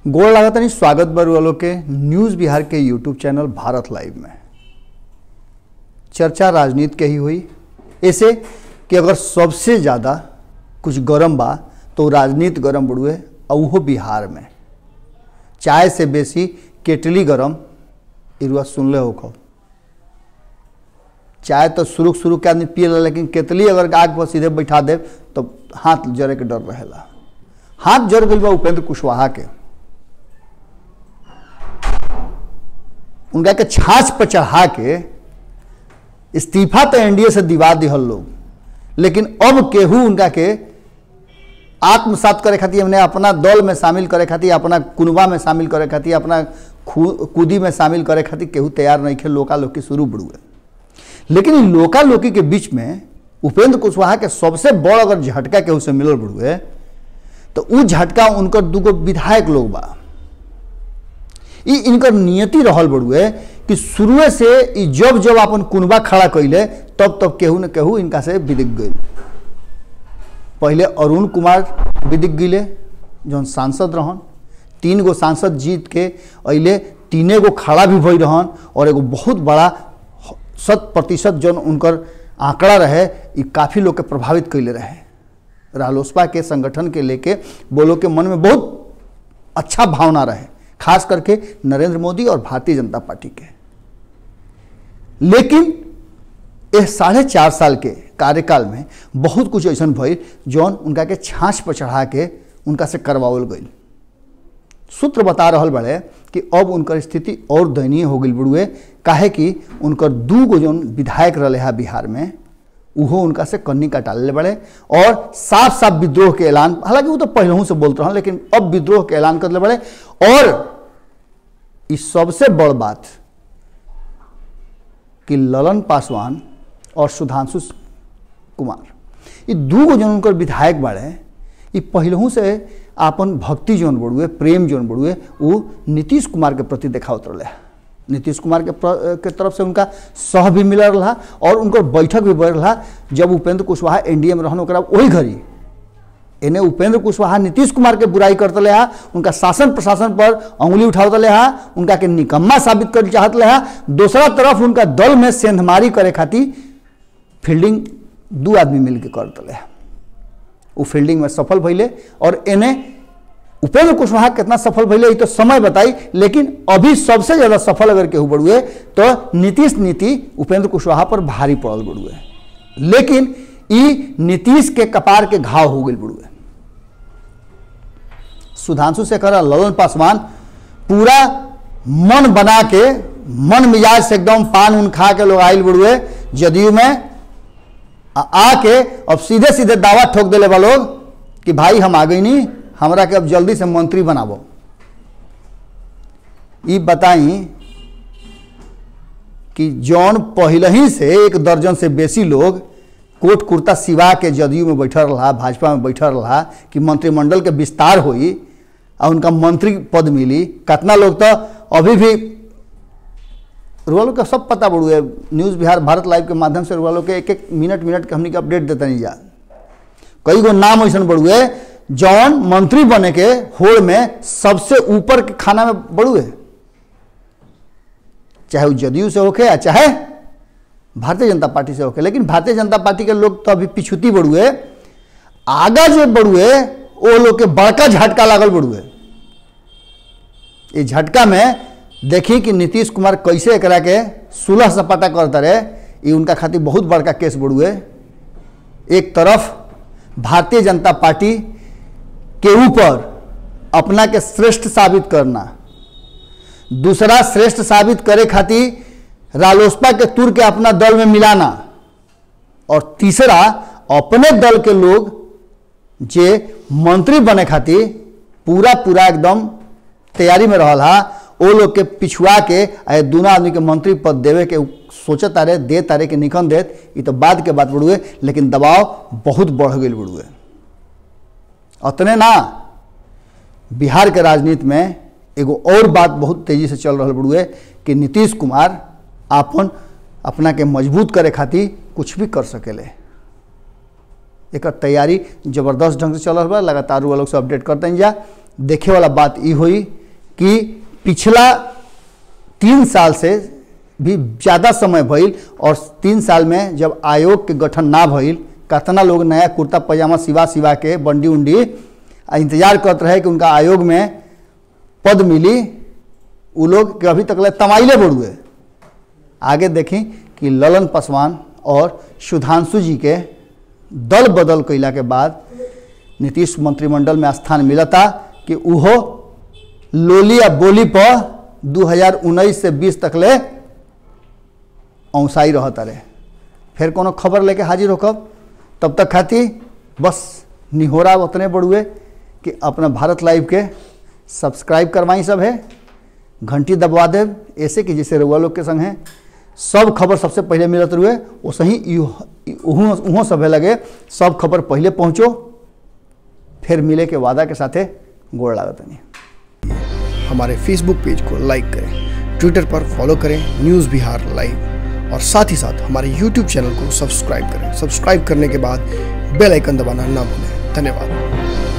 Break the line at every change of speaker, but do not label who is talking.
गोड़ लगातानी स्वागत बर वालों के न्यूज बिहार के यूट्यूब चैनल भारत लाइव में चर्चा राजनीति के ही हुई ऐसे कि अगर सबसे ज़्यादा कुछ गरम बा तो राजनीति गरम बढ़ुए और वो बिहार में चाय से बेसी केटली गरम इरुआ सुनले हो खो चाय तो शुरू शुरू के आदमी पिए लेकिन केतली अगर आग पर सीधे बैठा दे तो हाथ जरे के डर रहेला हाथ जर गई बा उपेंद्र कुशवाहा के उनका के छाछ पर चढ़ा के इस्तीफा तो एनडीए से दिवा दिहल लोग लेकिन अब केहू उनका के आत्मसात करे खातिर हमने अपना दल में शामिल करे खातिर अपना कुनबा में शामिल करे खातिर अपना कूदी में शामिल करे खातिर केहू तैयार नहीं खे लोका लोकी शुरू बढ़ुए लेकिन इन लोका लोकी के बीच में उपेंद्र कुशवाहा के सबसे बड़ अगर झटका केहू से मिलल बढ़ुए तो उ झटका उनकर दूगो विधायक लोग बा ई इनकर नियति रहल बड़ुए कि शुरुए से ई जब जब अपन कुनबा खड़ा कैले तब तब केहू न केहू इनका से विदिक गई पहले अरुण कुमार विदिक गईले जौन सांसद रहन तीन गो सांसद जीत के अले तीने गो खड़ा भी भई रहन और एगो बहुत बड़ा शत प्रतिशत जौन उनकर आंकड़ा रहे ई काफ़ी लोग के प्रभावित कैले रहे रालोसपा के संगठन के लेके बोलो के मन में बहुत अच्छा भावना रहे खास करके नरेंद्र मोदी और भारतीय जनता पार्टी के लेकिन यह साढ़े चार साल के कार्यकाल में बहुत कुछ ऐसा भइल जौन उनका के छाछ पर चढ़ा के उनका से करवावल गई सूत्र बता रहा बड़े कि अब उनकर स्थिति और दयनीय हो गई बड़ुए काहे कि उनकर दू गो जौन विधायक रहे है बिहार में उहो उनका से कन्नी कटाले बड़े और साफ साफ विद्रोह के ऐलान हालांकि वो तो पहले से बोलते रहे लेकिन अब विद्रोह के ऐलान कर ले बड़े और इस सबसे बड़ बात कि ललन पासवान और सुधांशु कुमार ये दू गो जौन उनकर विधायक बाड़े ये पहलू से आपन भक्ति जौन बढ़ुए प्रेम जौन बढ़ुए वो नीतीश कुमार के प्रति देखावत रहे नीतीश कुमार के, के तरफ से उनका सह भी मिल रहा और उनकर बैठक भी बढ़ रहा जब उपेंद्र कुशवाहा एनडीए में रहन ओकरा वही घड़ी इन्हें उपेंद्र कुशवाहा नीतीश कुमार के बुराई करते ले हा उनका शासन प्रशासन पर उंगली उठावते ले हा उनका के निकम्मा साबित कर चाहत ले हा दूसरा तरफ उनका दल में सेंधमारी करे खातिर फील्डिंग दू आदमी मिल के करते ले वो फील्डिंग में सफल भैले और इन्हें उपेंद्र कुशवाहा कितना सफल भैले तो समय बताई लेकिन अभी सबसे ज्यादा सफल अगर केहू बढ़ुए तो नीतीश नीति उपेंद्र कुशवाहा पर भारी पड़ल बढ़ुए लेकिन ई नीतीश के कपार के घाव हो गई बुढ़ुए सुधांशु शेखर और ललन पासवान पूरा मन बना के मन मिजाज से एकदम पान उन खा के लोग आयल बुढ़ुए जदयू में आके अब सीधे सीधे दावा ठोक दिले बा लोग कि भाई हम आ गई नहीं हमरा के अब जल्दी से मंत्री बनाबो ई बताई कि जौन पहले ही से एक दर्जन से बेसी लोग कोट कुर्ता सिवा के जदयू में बैठल रहा भाजपा में बैठल रहा कि मंत्रिमंडल के विस्तार होई और उनका मंत्री पद मिली कितना लोग तो अभी भी रुआलो का सब पता बढ़ुए न्यूज़ बिहार भारत लाइव के माध्यम से रुआलो के एक एक मिनट मिनट के हमने के अपडेट देते नहीं जा कई गो नाम ऐसा बढ़ुए जौन मंत्री बने के होड़ में सबसे ऊपर के खाना में बढ़ुए चाहे वो जदयू से होके या चाहे भारतीय जनता पार्टी से होके लेकिन भारतीय जनता पार्टी के लोग तो अभी पिछुती बढ़ुए आगा जो बढ़ुए वो लोग के बड़का झटका लागल बढ़ुए ये झटका में देखी कि नीतीश कुमार कैसे एक के सुलह सपाटा करता रहे ये उनका खातिर बहुत बड़का केस बढ़ुए एक तरफ भारतीय जनता पार्टी के ऊपर अपना के श्रेष्ठ साबित करना दूसरा श्रेष्ठ साबित करे खातिर रालोसपा के तुर के अपना दल में मिलाना और तीसरा अपने दल के लोग जे मंत्री बने खातिर पूरा पूरा एकदम तैयारी में रहा वो लोग के पिछुआ के दोनों आदमी के मंत्री पद देवे के सोचे तारे दे तारे के निकन देत ये तो बाद के बात बढ़ुए लेकिन दबाव बहुत बढ़ गई बढ़ुए अतने ना बिहार के राजनीति में एगो और बात बहुत तेजी से चल रहा बढ़ुए कि नीतीश कुमार आपन अपना के मजबूत करे खातिर कुछ भी कर सकेले एक तैयारी जबरदस्त ढंग से चल रहा बा लगातार वो लोग से अपडेट करते हैं जा देखे वाला बात ये हुई कि पिछला तीन साल से भी ज़्यादा समय भइल और तीन साल में जब आयोग के गठन ना भइल कतना लोग नया कुर्ता पैजामा सिवा सिवा के बंडी उंडी आ इंतजार करते रहे कि उनका आयोग में पद मिली उ लोग के अभी तक ले तमाइले बढ़ुए आगे देखें कि ललन पासवान और सुधांशु जी के दल बदल कैला के बाद नीतीश मंत्रिमंडल में स्थान मिलता कि उहो लोली या बोली पर 2019 से 20 तक ले औसाई रहता रहे फिर कोनो खबर लेके हाजिर होकब तब तक खाती बस निहोरा उतने बड़ुए कि अपना भारत लाइव के सब्सक्राइब करवाई सब है घंटी दबवा दे ऐसे कि जैसे रउआ लोग के संग है सब खबर सबसे पहले मिलत रुए वैसे ही उहों सब लगे सब खबर पहले पहुँचो फिर मिले के वादा के साथे गोड़ लागत नहीं
हमारे फेसबुक पेज को लाइक करें ट्विटर पर फॉलो करें न्यूज़ बिहार लाइव और साथ ही साथ हमारे यूट्यूब चैनल को सब्सक्राइब करें सब्सक्राइब करने के बाद बेल आइकन दबाना ना भूलें धन्यवाद